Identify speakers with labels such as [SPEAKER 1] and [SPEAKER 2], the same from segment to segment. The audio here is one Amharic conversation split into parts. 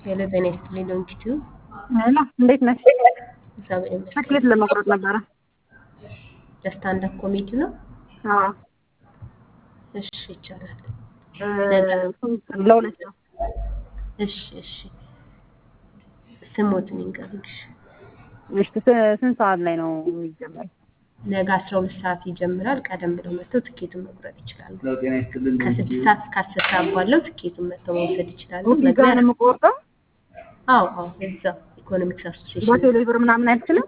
[SPEAKER 1] ሄሎ ጤና ይስጥልኝ ዶንኪቱ
[SPEAKER 2] ሄሎ እንዴት ነሽ?
[SPEAKER 1] እግዚአብሔር ይመስገን።
[SPEAKER 2] ትኬት ለመቁረጥ ነበረ።
[SPEAKER 1] ለስታንድ አፕ ኮሜዲ ነው።
[SPEAKER 2] አዎ
[SPEAKER 1] እሺ ይቻላል።
[SPEAKER 2] እ ለሁለት ሰው
[SPEAKER 1] እሺ እሺ ስሞትን ይንገሩሽ።
[SPEAKER 2] እሺ ስ- ስንት ሰዓት ላይ ነው የሚጀመረው?
[SPEAKER 1] ነገ አስራ ሁለት ሰዓት ይጀምራል። ቀደም ብለው መጥተው ትኬቱን መቁረጥ ይችላሉ።
[SPEAKER 3] ጤና ይስጥልን
[SPEAKER 1] ከስድስት ሰዓት እስከ አስር ሰዓት ባለው ትኬቱን መጥተው መውሰድ ይችላሉ።
[SPEAKER 2] እዚህ ጋር ነው የምቆርጠው?
[SPEAKER 1] አዎ አዎ እዛው ኢኮኖሚክስ አሶሲዬሽን
[SPEAKER 2] በቴሌ ብር ምናምን አይችልም?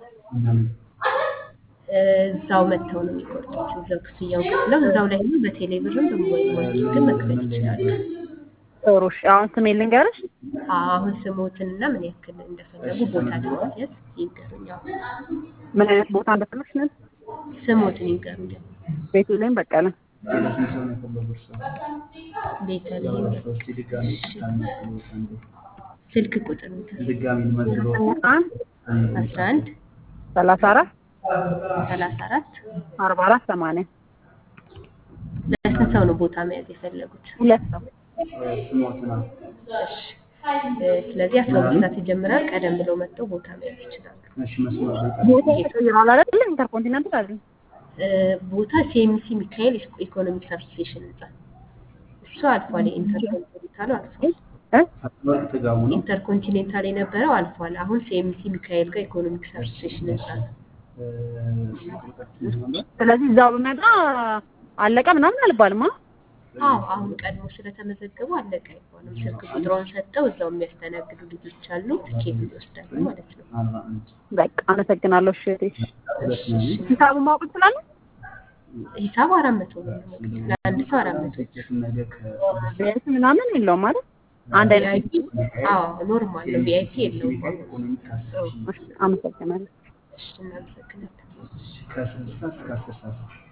[SPEAKER 1] እዛው መጥተው ነው የሚቆርጡት። እዛው ክፍያውን ከፍለው እዛው ላይ ሆኖ በቴሌ ብርም በሞባይል ባንኪንግም መክፈል ይችላሉ።
[SPEAKER 2] ጥሩ እሺ። አሁን ስሜን ልንገርሽ?
[SPEAKER 1] አሁን ስሞትንና ምን ያክል እንደፈለጉ ቦታ ለማስያዝ ይንገሩኝ። አዎ
[SPEAKER 2] ምን አይነት ቦታ እንደፈለግሽ ነው?
[SPEAKER 1] ስሞትን ይንገሩኝ።
[SPEAKER 2] ቤቴሌም በቀለ
[SPEAKER 3] ለስንት ሰው ነው የፈለጉት ሰው?
[SPEAKER 1] ቤተልሔም
[SPEAKER 3] እስኪ ድጋሚ ታንስሉት አንዴ።
[SPEAKER 1] ስልክ ቁጥር ንገሩኝ።
[SPEAKER 3] ድጋሚ ልመዝግበው።
[SPEAKER 2] አንድ
[SPEAKER 1] አስራ አንድ
[SPEAKER 2] ሰላሳ አራት
[SPEAKER 1] ሰላሳ አራት
[SPEAKER 2] አርባ አራት ሰማንያ
[SPEAKER 1] ለስንት ሰው ነው ቦታ መያዝ የፈለጉት?
[SPEAKER 2] ሁለት ሰው
[SPEAKER 3] ስሞት ነው።
[SPEAKER 1] እሺ እ፣ ስለዚህ አስራ ሁለት ሰዓት ይጀምራል። ቀደም ብለው መጥተው ቦታ መያዝ ይችላሉ።
[SPEAKER 3] እሺ መስመር ላይ
[SPEAKER 2] ቦታ ተቀይሯል አይደል? ኢንተርኮንቲኔንታል አይደል?
[SPEAKER 1] እ፣ ቦታ ሲኤምሲ ሚካኤል ኢኮኖሚክስ አሶሲዬሽን ህንጻ እሱ አልፏል። ኢንተርኮንቲኔንታሉ አልፏል።
[SPEAKER 2] እ?
[SPEAKER 3] ወርቅ ጥጋቡ ነው።
[SPEAKER 1] ኢንተርኮንቲኔንታል የነበረው አልፏል። አሁን ሲኤምሲ ሚካኤል ጋር ኢኮኖሚክስ አሶሲዬሽን ህንጻ ነው።
[SPEAKER 3] እ፣ ቁጥራችን ነበር።
[SPEAKER 2] ስለዚህ እዛው ብመጣ አለቀ ምናምን አልባልማ።
[SPEAKER 1] አዎ አሁን ቀድሞ ስለተመዘገቡ አለቀ አይባልም። ስልክ ቁጥሯን ሰጠው እዛው የሚያስተናግዱ ልጆች አሉ። ትኬት ይወስዳሉ ማለት ነው።
[SPEAKER 3] አርባ አንድ
[SPEAKER 2] በቃ አመሰግናለሁ። እሺ እህቴ።
[SPEAKER 3] ሁለት ነው።
[SPEAKER 2] ሂሳቡን ማወቅ ትችላለህ?
[SPEAKER 1] ሂሳቡ አራት መቶ ነው። ለአንድ ሰው አራት መቶ
[SPEAKER 3] ትኬቱን ነገ ከ-
[SPEAKER 2] ቢያንስ ምናምን የለውም ማለት አንድ አይነት
[SPEAKER 1] ቪአይፒ አዎ ኖርማል ነው። ቪአይፒ የለውም።
[SPEAKER 3] ኢኮኖሚክ አሶሲዬሽን
[SPEAKER 2] እሺ፣ አመሰግናለሁ።
[SPEAKER 1] እሺ እናመሰግናለን።
[SPEAKER 3] ከስድስት ሰዓት እስከ አስር ሰዓት